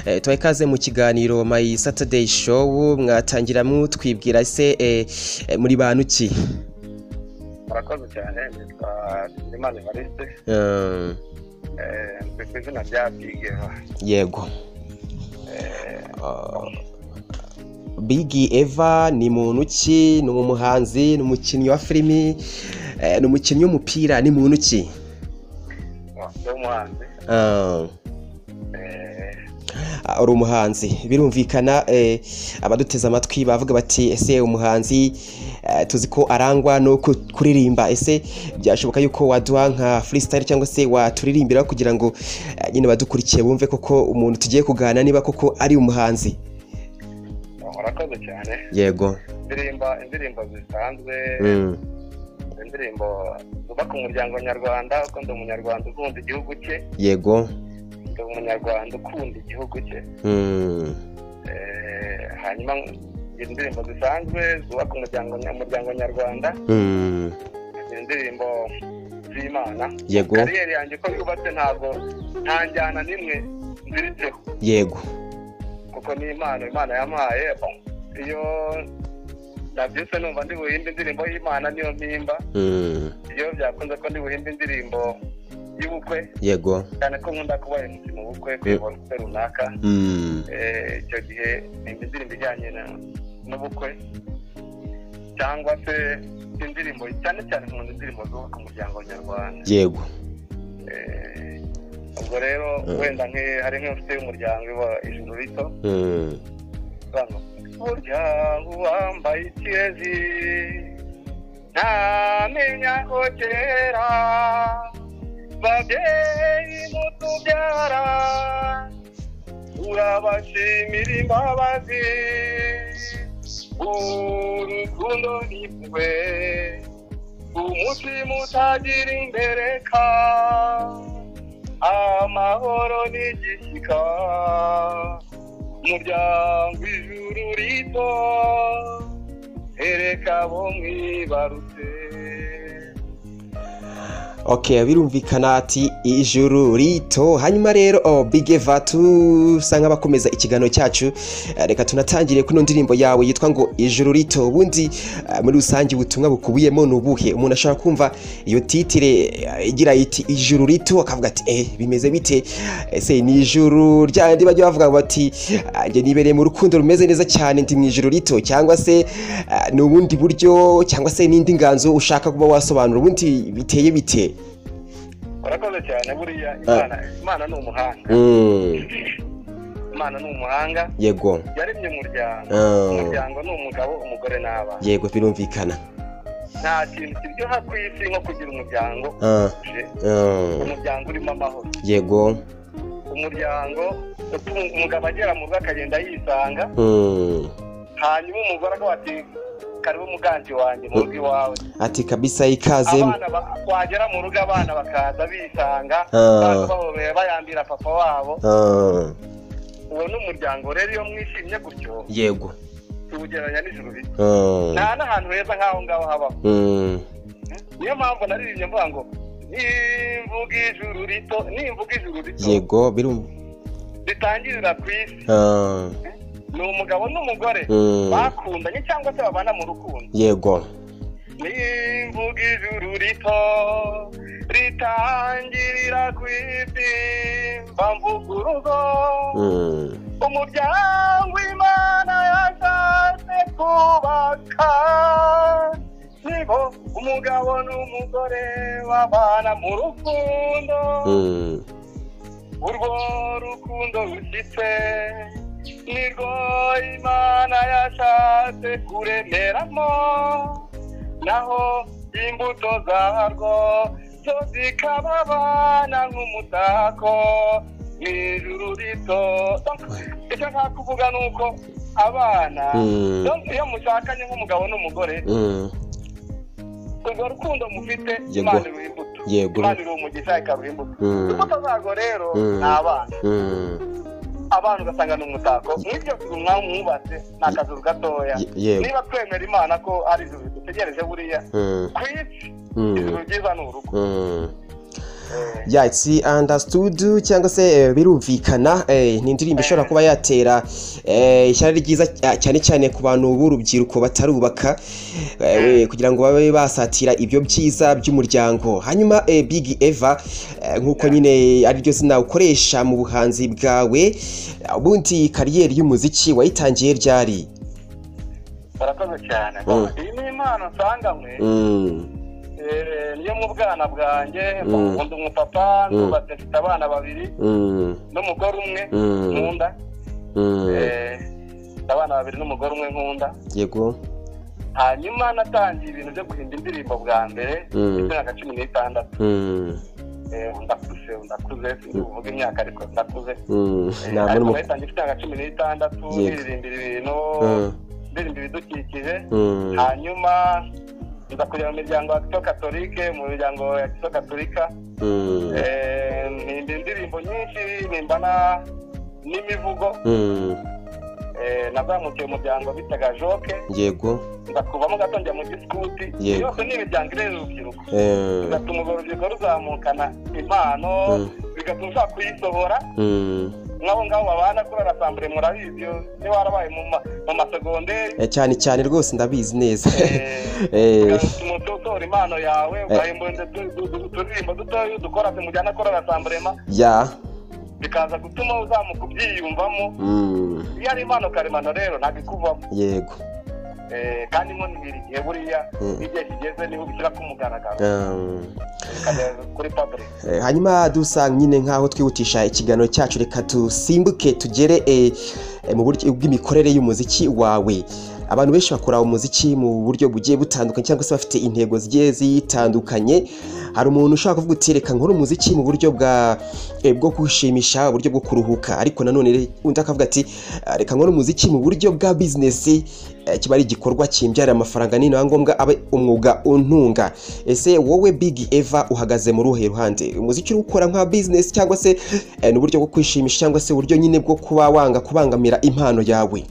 Eh, tubaye ikaze mu kiganiro My Saturday Show mwatangira mutwibwira se eh, eh, muri bantu ki murakoze cyane nitwa Bizimana Evariste Eh, eh, ndi ku izina rya Bigeva yego Ah, Big Eva ni muntu ki ni umuhanzi ni umukinnyi wa filimi eh, ni umukinnyi w'umupira ni muntu ki ndi umuhanzi Ah, eh, ah, uri umuhanzi birumvikana eh, abaduteze amatwi bavuga bati ese umuhanzi eh, tuzi ko arangwa no ku- kuririmba ese byashoboka yuko waduha nka freestyle cyangwa se waturirimbira kugira ngo eh, nyine badukurikiye bumve koko umuntu tugiye kuganira niba koko ari umuhanzi murakoze cyane yego indirimbo indirimbo zisanzwe Mm. indirimbo zubaka umuryango nyarwanda kuko ndi umunyarwanda ukunda igihugu cye yego ndi umunyarwanda ukunda igihugu cye Mm. Eh, hanyuma indirimbo zisanzwe zubaka umuryango umuryango nyarwanda Mm. indirimbo z'imana yego kariyeri yanjye uko yubatse ntabwo nta njyana n'imwe nziritseho yego kuko ni impano imana yampaye iyo nabyutse numva ndi buhimba indirimbo y'imana niyo mpimba Mm. iyo byakunze ko ndi buhimba indirimbo y'ubukwe yego cyane ko nkunda kuba MC mu bukwe kuyobora ubukwe runaka Mm. Eh, icyo gihe nimba indirimbo ijyanye na- n'ubukwe cyangwa se indirimbo cyane cyane nkunda indirimbo zubaka umuryango nyarwanda yego Eh, ubwo rero Mm. wenda nki- hari nk'inshuti y'umuryango iba ijuru rito Mm. hano burya uwambaye ikezi ntamenya ko kera babyeyi mutubyara urabashimira imbabazi urukundo ni mwe umutima utagira imbereka amahoro ni igishyika umuryango ijuru rito ereka bo mwibarutse ok birumvikana ati ijuru rito hanyuma rero oh, big eva tusa nk'abakomeza ikiganiro cyacu Eh, reka tunatangire kuri ino ndirimbo yawe yitwa ngo ijuru rito ubundi eh, muri rusange ubutumwa bukubiyemo ni ubuhe umuntu ashobora kumva iyo titire eh, igira iti ijuru rito akavuga ati eh bimeze bite ese ni ijuru ryandi bajya bavuga bati "Ah, njye nibereye mu rukundo rumeze neza cyane ndi mu ijuru rito cyangwa se ah, ni ubundi buryo cyangwa se n'indi nganzo ushaka kuba wasobanura ubundi biteye bite barakoze cyane buriya imana imana ni umuhanga Mm, imana ni umuhanga yego yaremye umuryango Ah. umuryango ni umugabo umugore n'abana yego birumvikana nta kintu kiryoha ku isi nko kugira umuryango Ah, utuje ah, umuryango urimo amahoro yego umuryango utuma umugabo agera mu rugo akagenda yisanga Mm, hanyuma umugore akavuga ati karibu muganji wanjye mu rugo iwawe ati kabisa ikaze abana ba- wagera mu rugo abana bakaza bisanga Ah. baza bahobeye bayambira papa wabo Ah, uwo ni umuryango rero iyo mwishimye gutyo yego tuwugereranya n'ijuru rito Ah, nta n'ahantu heza nk'aho ngaho habaho mm, niyo mpamvu naririmbye mvuga ngo nimvuga ijuru rito nimvuga ijuru rito yego birum ritangirira ku isi Ah, ni umugabo n'umugore mm, bakundanye cyangwa se babana mu rukundo yego nimvuga ijuru rito ritangirira ku isi mba mvuga urugo Mm, umuryango imana yashatse kubaka nibo umugabo n'umugore babana mu rukundo mm, urwo rukundo rushyitse nirwo imana yashatse kuremeramo naho imbuto zarwo zo zikababana nk'umutako mu ijuru rito Donc, icyo nta kuvuga ni uko abana Mm. Donc, iyo mushakanye nk'umugabo n'umugore mm, urwo rukundo mufite Yego. imana iruha imbuto Yego. imana iruha umugisha ikaruha imbuto Mm. imbuto zarwo rero Mm. ni abana mm, abantu ugasanga ni umutako nk'ibyo bintu mwaba mwubatse ni akazu gatoya Ye- yego. niba twemera imana ko ari ijuru dutegereje buriya mm, ku isi mm. ijuru ryiza ni urugo Mm. ya it's understood cyangwa se eh, birumvikana eh, ni indirimbo ishobora kuba yatera eh, ishyari ryiza cya- cyane cyane ku bantu b'urubyiruko batarubaka eh, kugira ngo babe basatira ibyo byiza by'umuryango hanyuma eh, big eva eh, nk'uko nyine ari ryo zina ukoresha mu buhanzi bwawe ubundi kariyeri y'umuziki wayitangiye ryari barakoze cyane Mm. iyi ni impano nsanga mwe Mm, Eh, niyo mu bwana bwanjye Mm. nkunda umupapa Mm. nubatse mfite abana babiri mm, n'umugore umwe Mm. nkunda mm. Eh, mfite abana babiri n'umugore umwe nkunda yego hanyuma natangiye ibintu byo guhimba indirimbo bwa mbere Mm. mfite imyaka cumi n'itandatu Mm, Eh, ndakuze ndakuze sinkuvuga imyaka ariko ndakuze mm. Eh, Ntabwo ariko ari mu- nayitangiye mfite imyaka cumi n'itandatu Yego. niririmbira ibintu Mm, ndirimba ibidukikije mm. hanyuma nza kujya mu miryango ya kito katolike mu miryango ya kito katolika Mm, Eh, mpimba indirimbo nyinshi mpimba na- n'imivugo mm. Eh, nazamukiye umuryango bitaga joke yego ndakuvamo gato njya mu gisikuti Yego. yose ni imiryango irera urubyiruko Eh, bigatuma urwo rubyiruko ruzamukana impano Mm. bigatuma ushaka kuyisohora mm. nk'abo ngabo babana kuri arasambure murabizi iyo niba warabaye mu ma- mu masegonderi Eh, cyane cyane rwose ndabizi neza eh, Eh, bigatuma utora impano yawe ugahimba uturirimbo dutoya dukora mujyana kuri arasamburema ya bikaza gutuma uzamuka ubyiyumvamo mm, iyo ari impano karemano rero ntabwo ikuvamo yego Eh, kandi inkono ibiri igihe buriya Mm. igihe kigeze niho ubishyira ku mugaragaro Um, bikajya kuri pabure eh, hanyuma dusanga nyine nk'aho twihutisha ikiganiro cyacu reka dusimbuke tugere eh, eh, mu buryo bw'imikorere y'umuziki wawe abantu benshi bakora umuziki mu buryo bugiye butandukanye cyangwa se bafite intego zigiye zitandukanye hari umuntu ushobora kuvuga uti reka nkore umuziki mu buryo bwa eh, bwo kwishimisha uburyo bwo kuruhuka ariko nanone re- undi akavuga ati "Ah, reka nkore umuziki mu buryo bwa bizinesi eh, kiba ari igikorwa kimbyarira amafaranga ni na ngombwa abe umwuga untunga ese wowe big eva uhagaze mu ruhe ruhande umuziki uri gukora nka bizinesi cyangwa se eh, ni uburyo bwo kwishimisha cyangwa se uburyo nyine bwo kuba wanga kubangamira impano yawe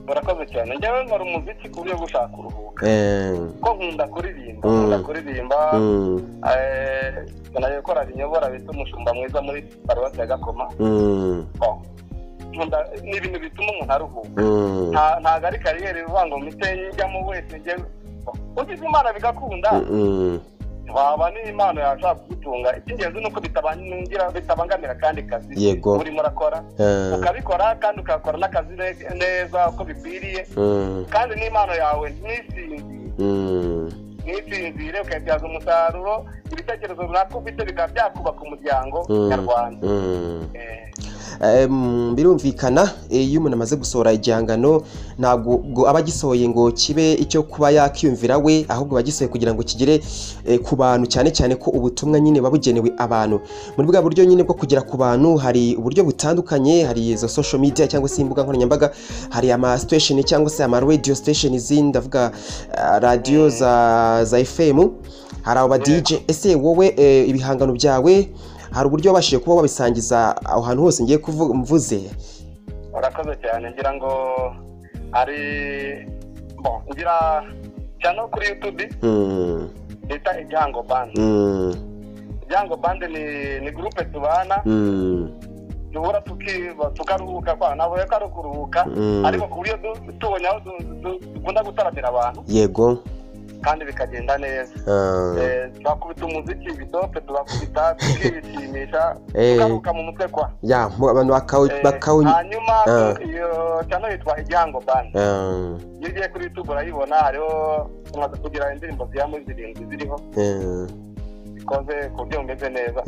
murakoze cyane njyewe nkora umuziki ku buryo gushaka kuruhuka Eh, ko nkunda kuririmba Mm. nkunda kuririmba mm, eh, nkanayo gukora binyobora bita umushumba mwiza muri paruwasi ya gakoma mm, Oh. Nkunda ni ibintu bituma umuntu aruhuka mm, Nta- ntabwo ari kariyeri ivuga ngo mite njyamo wese njye ugize imana bigakunda mm, waba n'impano yashobora kugutunga icy'ingenzi ni uko bitabangira- bitabangamira kandi kazi Yego. urimo urakora eh, ukabikora kandi ukakora n'akazi ne- neza uko bikwiriye mm, kandi n'impano yawe ntisinzire mm, ntisinzire ukayibyaza umusaruro ibitekerezo runaka ufite bikaba byakubaka umuryango mm, nyarwanda mm. Eh, Em, birumvikana eh, iyo umuntu amaze gusohora igihangano ntabwo ngo aba agisohoye ngo kibe icyo kuba yakiyumvira we ahubwo aba agisohoye kugira ngo kigere eh, ku bantu cyane cyane ko ubutumwa nyine buba bugenewe abantu muri bwa buryo nyine bwo kugera ku bantu hari uburyo butandukanye hari izo social media cyangwa se imbuga nkoranyambaga hari ama station cyanggo se ama radio station izindi ndavuga ah, radio za za FM hari aba DJ ese wowe eh, ibihangano byawe hari uburyo wabashije kuba wabisangiza aho hantu hose ngiye kuvu- mvuze urakoze cyane ngira ngo ari bon ngira cyane kuri youtube Mm, bita igihango bandi mm, igihango bandi ni ni gurupe tubana mm, duhura tuki- tukaruhuka kwa ntabwo rero ko ari ukuruhuka Mm. ariko ku buryo du- tubonye aho du- du- dukunda gutaramira abantu yego kandi bikagenda neza ah, Eh, twakubita umuziki ibidope tugakubita tukishimisha Eh. tukaruhuka mu mutwe kwa ya mu- abantu Eh, bakawunywa hanyuma Ah. iyo cyane yitwa igihango bandi iyo ugiye kuri youtube urayibona hariho tumaze kugira indirimbo zigera muri zirindwi ziriho zikoze ku buryo bumeze neza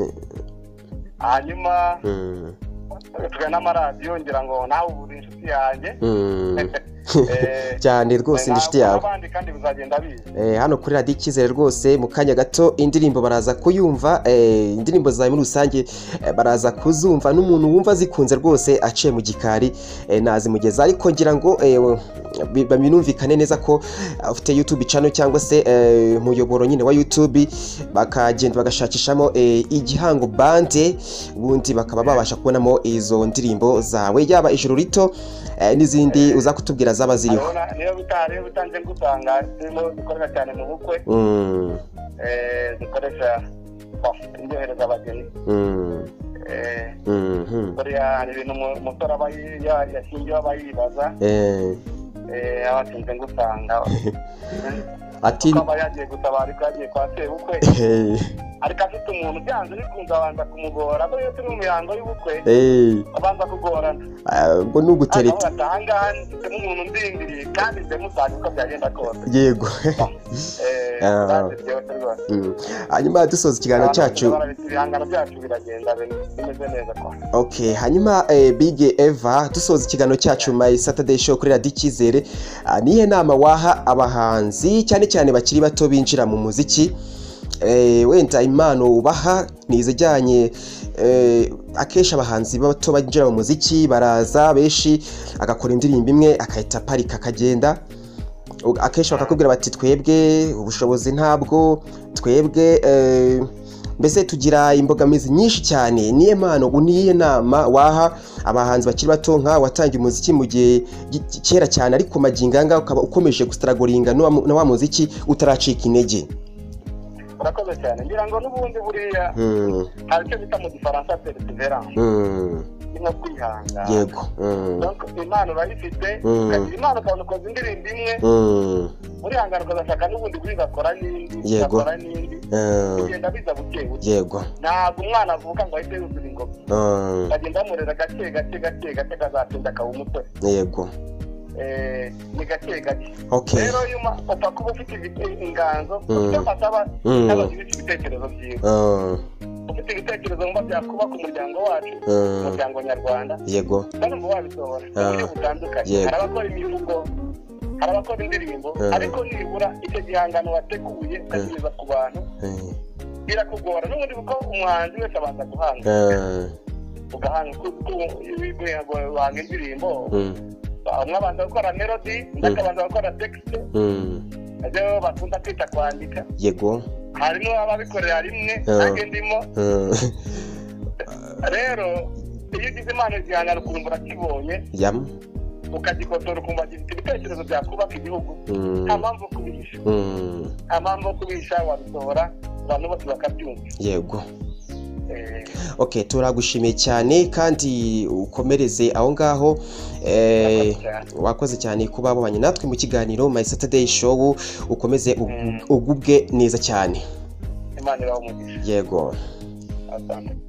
hanyuma tugana n'amaradiyo ngira ngo nawe ubu uri inshuti yanjye Eh, cyane rwose ndi inshuti yawe n'abandi kandi bizagenda biza Eh, hano kuri radiyo icyizere rwose mu kanya gato indirimbo baraza kuyumva eh, indirimbo zawe muri rusange eh, baraza kuzumva n'umuntu wumva zikunze rwose aciye mu gikari eh, nazimugeza ariko ngira ngo eh, bi- binumvikane neza ko eh, ufite youtube channel cyangwa se eh, umuyoboro nyine wa youtube bakagenda bagashakishamo eh, igihango bande ubundi bakaba babasha kubonamo izo ndirimbo zawe yaba ijuru rito eh, n'izindi uza kutubwira zaba ziriho urabona niyo bita- niyo bitanze gutanga turimo dukorera cyane mu bukwe Mm, eh, dukoresha iryohereza abageni buriya hari ibintu umusore aba yashingiyeho aba yibaza abatinze ngusanga ati akaba yagiye gutabara ibyo yagiye kwa sebukwe ariko afite umuntu byanze bikunze abanza kumugora dore iyo turi mu mihango y'ubukwe abanza kugorana ngo ni ugutereta aha ngaha ndetse n'umuntu ndindiriye kandi nze musange uko byagenda kose yego hanyuma dusoza ikiganiro cyacu ibihangano byacu biragenda bimeze neza ok hanyuma bige eva dusoza ikiganiro cyacu mayi saturday show kuri radiyo icyizere nihe nama waha abahanzi cyane cyane bakiri bato binjira mu muziki wenda impano ubaha ni izijyanye akenshi abahanzi bato binjira mu muziki baraza benshi agakora indirimbo imwe agahita aparika akagenda akenshi bakakubwira bati twebwe ubushobozi ntabwo twebwe mbese tugira imbogamizi nyinshi cyane niyo mpano niyo nama waha abahanzi bakiri bato nka watangiye umuziki mu gihe kera cyane ariko magingo ayangaya ukaba ukomeje gusitaragoringa na wa muziki utaracika intege urakoze cyane ngira ngo n'ubundi buriya hari icyo bita mu gifaransa peresiveranse ni nko kwihangana yego impano urayifite ukagira impano ukabona ukoze indirimbo imwe urihangana ukazashaka n'ubundi bigakora n'indi yego ugakora n'indi kugenda biza buke buke yego ntabwo umwana avuka ngo ahite yuzura ingoma ukagenda bamurera gake gake gake gake kazatinda akaba umutwe yego ni gake gake okay rero iyo upfa kuba ufite inganzo ufite amasaba n'abagira ibitekerezo byiza ufite ibitekerezo mba byakubaka umuryango wacu umuryango nyarwanda yego kandi uba wabisohora mu buryo butandukanye hari abakora imivugo hari abakora indirimbo ariko nibura icyo gihangano wateguye ukakigeza ku bantu birakugora n'ubundi kuko umuhanzi wese abanza guhanga ugahanga wanga indirimbo umwe abanza gukora melodi undi akabanza gukora tekisite ibyo bakunda kwita kwandika yego hari n'uwaba abikorera rimwe nanjye ndimo rero iyo ugize impano igihangano ukumva urakibonye ukagikotora ukumva gifite ibitekerezo byakubaka igihugu nta mpamvu yo kubihisha nta mpamvu yo kubihisha wabisohora abantu bose bakabyumva yego ok turagushimiye cyane kandi ukomereze aho ngaho wakoze cyane kuba wabonye natwe mu kiganiro my saturday show ukomeze ugubwe neza cyane imana ibaha umugisha yego atandukanye